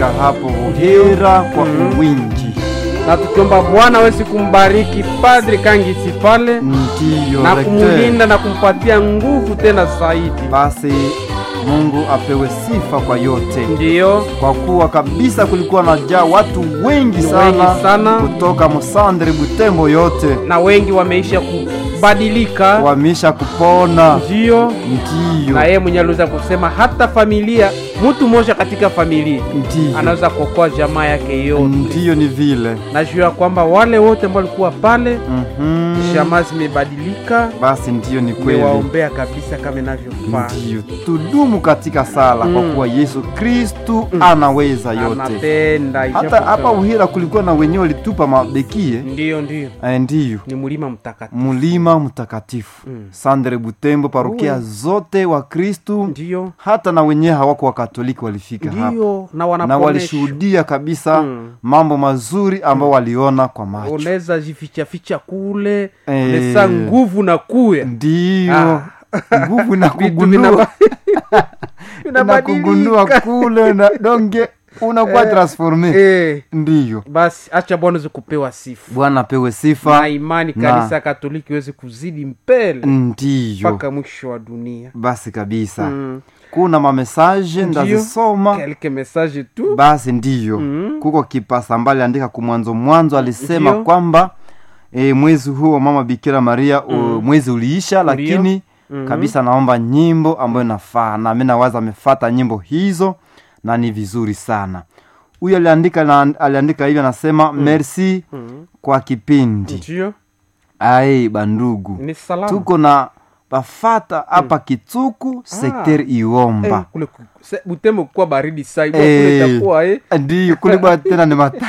hapo Buhira kwa uwingi. na tukiomba Bwana awezi kumbariki Padri Kangisi pale Ndiyo na rekte. kumlinda na kumpatia nguvu tena zaidi. Basi Mungu apewe sifa kwa yote, Ndiyo, kwa kuwa kabisa kulikuwa na jaa watu wengi Ni sana, wengi sana. kutoka Musandri, Butembo yote na wengi wameisha kubadilika. wamisha kupona. Ndiyo, Ndiyo, na yeye mwenye aliweza kusema hata familia, mtu mmoja katika familia ndiyo, anaweza kuokoa jamaa yake yote. ndiyo, ni vile Najua kwamba wale wote ambao walikuwa pale, Mhm. jamaa zimebadilika, Basi ndiyo, ni kweli. mewaombea kabisa kama inavyofaa. Ndiyo, tudumu katika sala kwa Mm. kuwa Yesu Kristu anaweza yote. Anapenda Hata ijapo hapa kama- Uhira kulikuwa na wenyewe walitupa mabekie Ndiyo, ndiyo, Eh, ndiyo ni mlima mtakatifu. mulima mtakatifu Mm. Sandre Butembo, parokia Uwe. zote wa Kristu, Ndiyo, hata na wenyewe hawako wakatoliki walifika hapa ndiyo, na na wanaponesha walishuhudia kabisa Mm. mambo mazuri ambao waliona kwa macho. unaweza jifichaficha kule Eh. nesa nguvu na kuya Ndiyo Ah. nguvu na Vitu kugundua vinaba- na kugundua vinabadilika. kule na donge unakuwa transforme. Eh, Ndiyo, basi acha bwana weze kupewa sifa Bwana apewe na sifa. imani Na- kanisa ya katoliki iweze kuzidi mbele Ndiyo, mpaka mwisho wa dunia basi kabisa Mm. kuna mamesaje Ndiyo. ndazisoma kelke message tu basi ndiyo Mm. kuko kipasa mbali andika kumwanzo mwanzo alisema Ndiyo. kwamba e, mwezi huu wa mama bikira maria u, mwezi uliisha lakini Mhm. kabisa naomba nyimbo ambayo nafaa na mi nawaza amefata nyimbo hizo na ni vizuri sana huyu aliandika na, aliandika hivyo anasema merci Mm. kwa kipindi ndio ai bandugu ni salama tuko na bafata hapa kituku sekteri Eh, iomba kule ku- se- butembo kuwa baridi sai Eh. kule itakuwa eh ndiyo kulibwa tena ni mata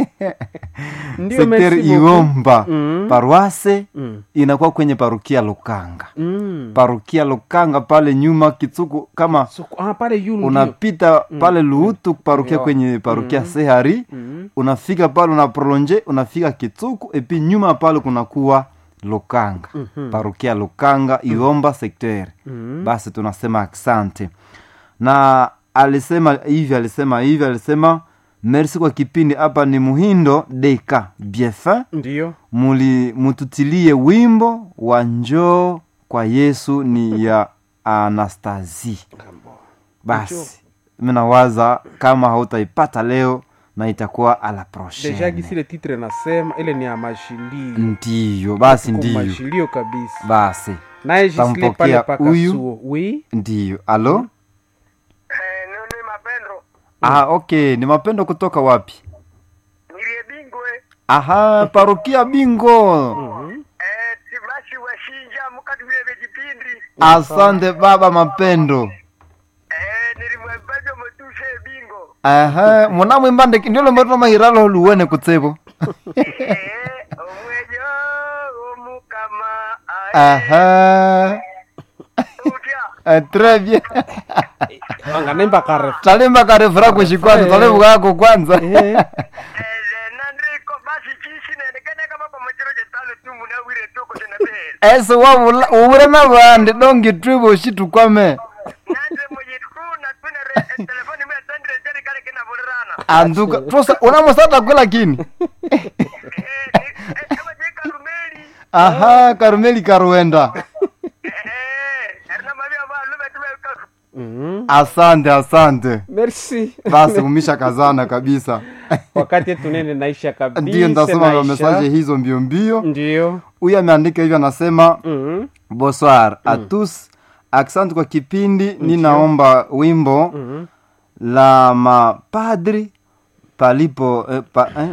ndio sekteri merci beaucoup. iomba Mm. paruase Mm. inakuwa kwenye parukia Lukanga Mm. parukia Lukanga pale nyuma Kitsuku kama So, ah, pale yulu ndio. unapita pale Luhutu parukia Ndio. kwenye parukia Sehari Mm. unafika pale una prolonge unafika Kitsuku epi nyuma pale kunakuwa Lukanga parukia Lukanga iomba sekteri Mm. basi tunasema asante na alisema hivi alisema hivi alisema merci kwa kipindi hapa ni muhindo deka biefin ndio muli mututilie wimbo wa njoo kwa yesu ni ya anastasi basi minawaza kama hautaipata leo na itakuwa ala deja prochaine gisi ile titre nasema ile ni ya mashilio ndiyo basi Tuko ndiyo mashilio kabisa basi naye jisile pale Tampokea paka huyu. suo wi ndiyo alo Eh, nini mapendo ah, okay ni mapendo kutoka wapi nilie bingwe aha parokia bingo eh, tibashi washinja mukati vile vijipindi asante baba mapendo eh, nilimwembejo motushe bingo aha munamwimbande ndio lombatoma mahiralo luwene kutsebo eh, omwejo omukama aha utya Eh, très bien anganemba kare talimba karefura kushikwanza Eh. talivukako kwanza Eh, eh, nandriko basi chishi nenekene kama pamachiro chetano tu munawire tuko tenabele ese wavula uvure na vandi dongi twivo shitukwame nandre moyitku natwine telefoni mwe tandre jeri kale kina vulirana anduka tosa unamusata kwe lakini eh, ni- eh, kama je karumeli aha karumeli karuenda eh, erina mavia valume tumeka mhm. asante asante merci basi umisha kazana kabisa wakati tunene naisha kabisa ndiyo ndasoma naisha. mesaje hizo mbio mbio ndio huyu ameandika hivyo anasema Mhm. bonsoir a tous asante kwa kipindi ninaomba wimbo Mhm. la mapadri palipo eh, pa, eh,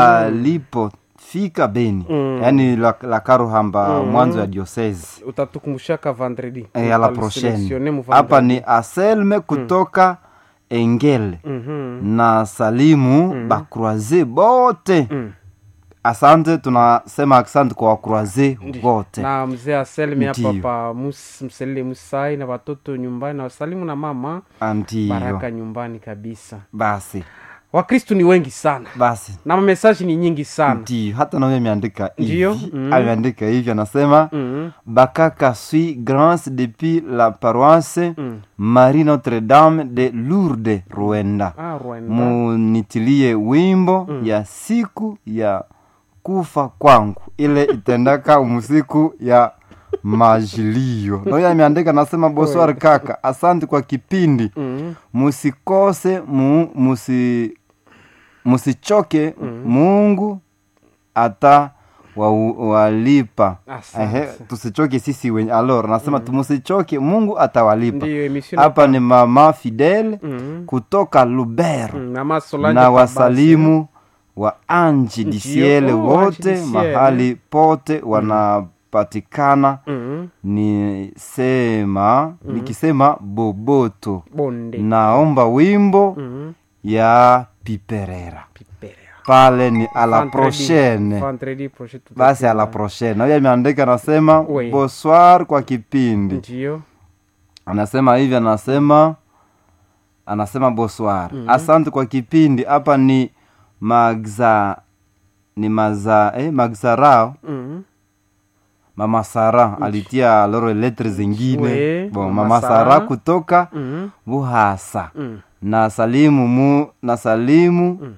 palipofika beni Mm. yaani la, la karuhamba mwanzo ya diocese utatukumbushaka vendredi eh, ala prochaine hapa ni aselme kutoka engele na salimu bakroise bote Mm. asante tunasema asante kwa wakroise wote na mzee aselmi hapa Ndiyo. pa mus, mselile musai na watoto nyumbani na wasalimu na mama ndiyo baraka nyumbani kabisa basi wakristu ni wengi sana basi na mamesaji ni nyingi sana ndio hata nawe ameandika Ndio, hivi mm. ameandika hivi anasema mm. bakaka suis grâce depuis la paroisse Mm. marie notre dame de lourde rwanda ah, Rwanda. munitilie wimbo ya siku ya kufa kwangu ile itendaka musiku ya majilio nayo ameandika nasema boswar kaka asante kwa kipindi Mm. musikose mu, musi, musichoke mungu ata wa, walipa Asante. Ehe, tusichoke sisi wenye alor nasema mm. musichoke mungu atawalipa ndiyo emission hapa ni mama fidele Mm. kutoka lubero Mm, mama Solange na Kabase. wasalimu wa anji Ndio, disiele oh, wote Anji Disiele. mahali pote wanapatikana Mm. ni sema nikisema boboto bonde naomba wimbo Mm. ya piperera Piperea. pale ni a la Vendredi- prochaine vendredi prochaine tutakuwa- basi a la prochaine nayo ameandika anasema Oui. bonsoir kwa kipindi ndiyo anasema hivi anasema anasema bonsoir asante kwa kipindi hapa ni magza ni maza eh, magzarao Mm. mama sara alitia loro letre zingine We, bon, Mama mama Sara. sara kutoka Mm. buhasa Mm. na salimu mu na salimu Mm.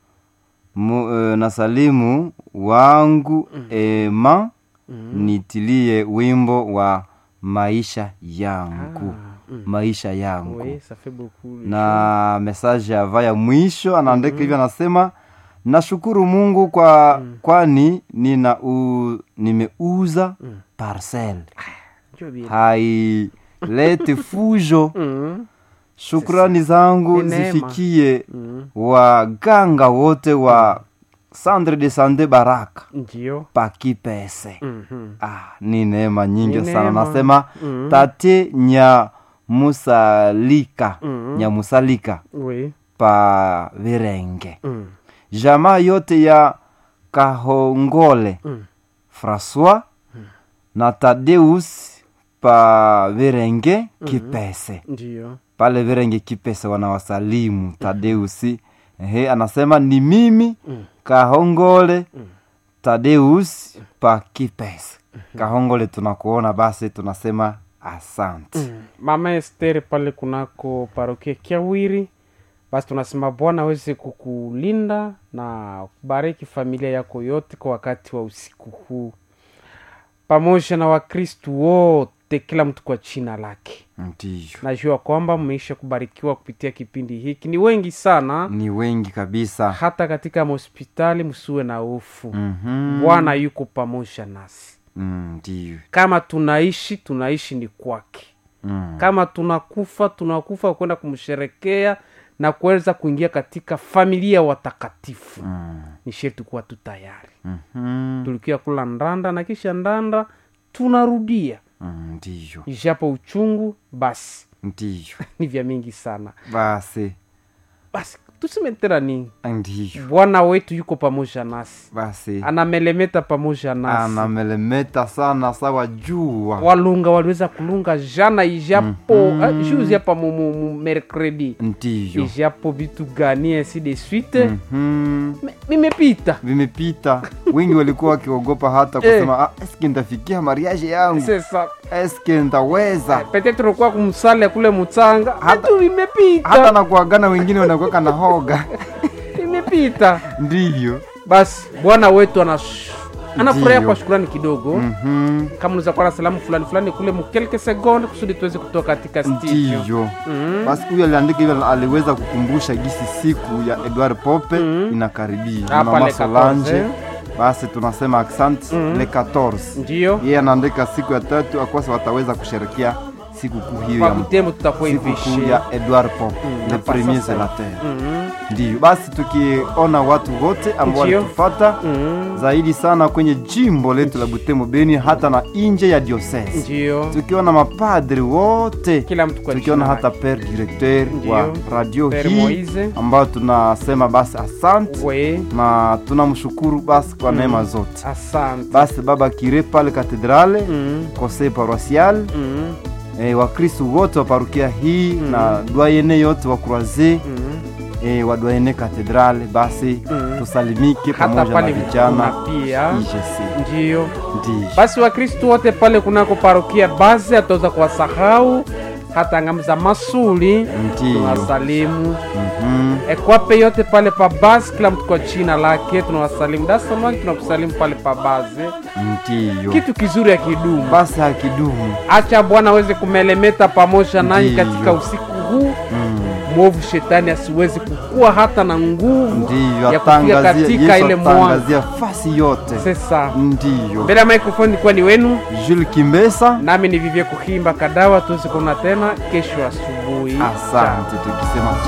mu, eh, na salimu wangu ema nitilie wimbo wa maisha yangu mm. maisha yangu Oui, ça fait beaucoup. na mesaje ya vaya mwisho anaandika hivyo anasema nashukuru mungu kwa kwani nina u, nimeuza parcel Ndio bien. hailete fujo Mm. shukrani zangu Ni neema. zifikie Mm. waganga wote wa sandre de sande baraka Ndio. pakipese Mhm. ah, ni neema nyingi Ni sana neema. nasema Mm. tate nya musalika Mm. nya musalika Oui. pa virenge Mm. jamaa yote ya kahongole Mm. françois na tadeus pa virenge kipese Ndio. pale virenge kipese wanawasalimu tadeusi ehe anasema ni mimi Mm. kahongole tadeus pa kipese kahongole tunakuona basi tunasema asante Mm. mama Esther pale kunako parokia Kiawiri, basi tunasema Bwana aweze kukulinda na kubariki familia yako yote kwa wakati wa usiku huu, pamoja na Wakristu wote, kila mtu kwa jina lake. ndiyo Najua kwamba mmeisha kubarikiwa kupitia kipindi hiki, ni wengi sana, ni wengi kabisa hata katika mahospitali. Msiwe na hofu, Mhm. Bwana yuko pamoja nasi. Mm, ndiyo Kama tunaishi, tunaishi ni kwake Mm. kama tunakufa tunakufa kwenda kumsherekea na kuweza kuingia katika familia ya watakatifu Mm. ni sherti kuwa tu tayari Mhm. tulikia kula ndanda na kisha ndanda tunarudia Mm, ndiyo ijapo uchungu basi ndiyo ni vya mingi sana basi basi tuseme tena nini ndiyo bwana wetu yuko pamoja nasi basi anamelemeta pamoja nasi anamelemeta sana sawa jua walunga waliweza kulunga jana ijapo mm-hmm. juzi hapa mu- mu- mu- mercredi ndiyo ijapo vitu gani ainsi de suite Mhm. Me- vimepita vimepita wengi walikuwa wakiogopa hata kusema ah, eske ntafikia mariage yangu sasa eske ntaweza petetre kuwa kumsale kule mutsanga hatu vimepita hata na kuagana wengine wanakuweka na hoga vimepita ndiyo basi bwana wetu anas anafurahia Ndiyo. kwa shukurani kidogo Mhm. kama unaweza kuwa na salamu fulani fulani kule mukelke sekonde kusudi tuweze kutoka katika studio ndiyo Mhm. basi huyu aliandika hivyo aliweza kukumbusha gisi siku ya edward pope inakaribia na Ah, mama pale solange 14. basi tunasema accent le 14 ndiyo yeye anaandika siku ya tatu akwasa wataweza kusherekea siku kuu hiyo kwa ya butembo tutakuwa siku kuu hivishe ya edward pope le na premier sasa. zelater Mhm. ndiyo basi tukiona watu wote ambao Ndiyo. walitufata Mhm. zaidi sana kwenye jimbo letu la butembo beni hata na nje ya diocese ndiyo tukiona mapadri wote kila mtu kwa tukiona jina hata lake. per directeur Ndiyo. wa radio Père hii Moise. ambayo tunasema basi asante we na tunamshukuru basi kwa neema zote asante basi baba kire pale katedrale Mhm. conseil paroisial Mhm. eh, wakristu wote wa parukia hii na dwayene yote wa croise Mhm. e, wadwaene katedrale basi Mm. tusalimike hata pamoja na pale vijana kuna pia IGC ndiyo ndiyo basi wakristu wote pale kunako parokia basi ataweza kuwasahau hata ngamza masuli Ndiyo. tunawasalimu Mhm. ekwape yote pale pa basi kila mtu kwa jina lake tunawasalimu dasamaki tunakusalimu pale pa basi ndiyo kitu kizuri ya kidumu basi hakidumu acha bwana aweze kumelemeta pamoja nanyi Ndiyo. katika usiku huu Mm. mwovu shetani asiwezi kukua hata na nguvu ndiyo ya kufika atangazie katika yesu ile mwanga atangazia fasi yote sasa ndiyo mbele ya microphone ilikuwa ni wenu jules kimbesa nami ni vivye kuhimba kadawa tuweze kuona tena kesho asubuhi asante tukisema